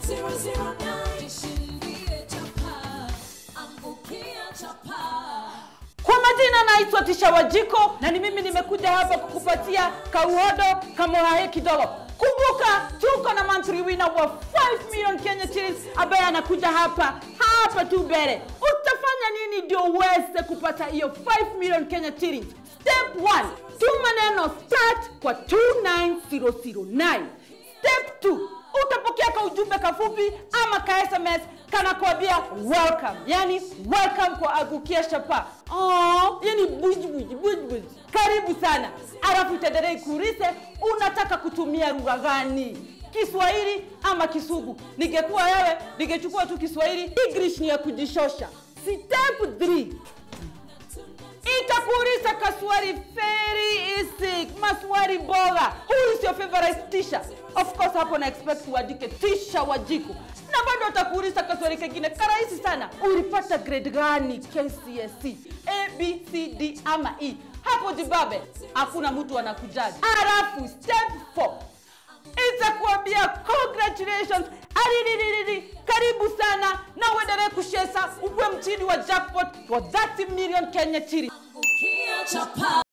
009 shindie chapa angukia chapa Kwa majina naitwa Tisha Wajiko na ni mimi nimekuja hapa kukupatia kauhodo kamohahe kidogo. Kumbuka tuko na monthly winner wa 5 million Kenya shillings ambaye anakuja hapa hapa tu mbele. Utafanya nini ndio uweze kupata hiyo 5 million Kenya shillings? Step 1, tuma neno start kwa 29009. Step 2, utapokea ka ujumbe kafupi ama ka SMS kanakwambia welcome, yani welcome kwa Agukia Shapa. Oh, yani buj buj buj buj, karibu sana. Alafu itaendelea ikuulize unataka kutumia lugha gani, Kiswahili ama Kisugu. Ningekuwa wewe, ningechukua tu Kiswahili. English ni ya kujishosha. Step 3 itakuuliza kaswali very easy, maswali bora. Who is your favorite teacher? Of course hapo na expect uandike Tisha Wajiko, na bado atakuuliza kaswali kengine karahisi sana, ulipata grade gani KCSE, A, B, C, D ama E? Hapo jibabe, hakuna mtu anakujaji. Alafu step 4 itakuambia congratulations alililili karibu sana na uendelee kushesa ukuwe mchini wa jackpot wa 30 million Kenya shillings. angukia chapa